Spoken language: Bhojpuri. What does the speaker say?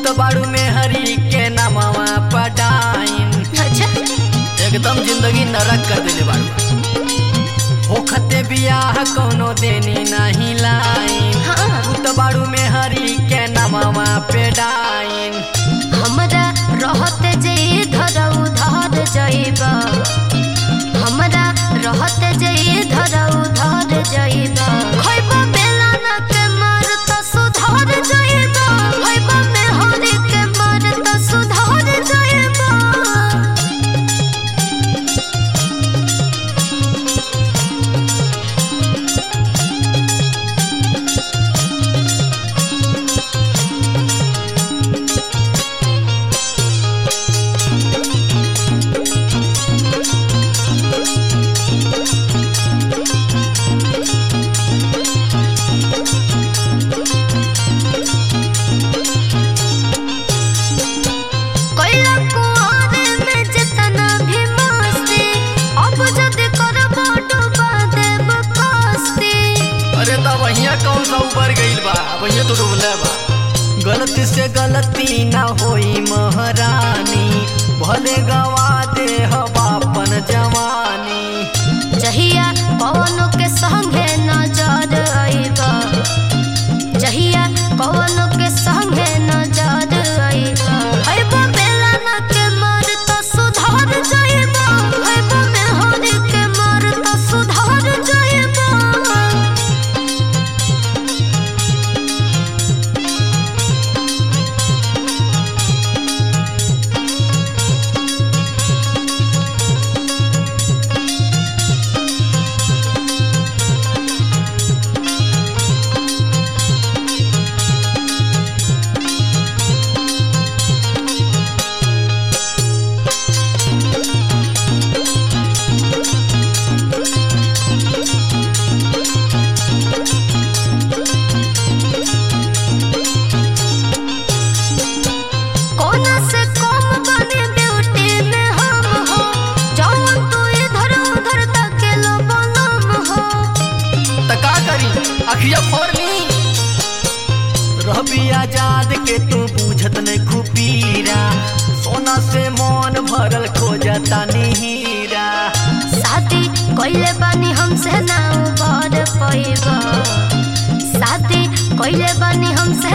तो बाड़ू में हरी के नामवा पटाइन अच्छा एकदम जिंदगी नरक कर देले बाड़ू होखते बियाह कोनो देनी नहीं लाइन हाँ तू तो बाड़ू में हरी के नामवा पे डाइन हमरा रहते जे इधर उधर जइब हमरा रहते जे इधर उधर जइब खइब बेला ना के मर त सुधर जइब खइब मेहरी के मर त सुधर जइब कोइला कुआरे में जितना भी मस्ती अब जद करब डुबा देब कस्ती अरे तब वहिया कौन सा ऊपर गइल बा वहिया तो डूबले बा गलती से गलती ना होई महारानी भले गवा दे अपन जवानी जहिया पवनों के संगे नजर आइब जहिया पवनों के संगे नजर आइब आइब बेला ना के मर त सुधर जाइब आइब मेहरी के मर त सुधर जाइब कोना से कम बने ब्यूटी में हम हो जौन तू इधर उधर तकेलो बनम हो त का करी अखिया फोड़नी रहबी आजाद के तू बूझत नहीं खुपीरा सोना से मन भरल खोजता हीरा शादी कइले बानी हमसे ना उबर पैब शादी कइले बानी हमसे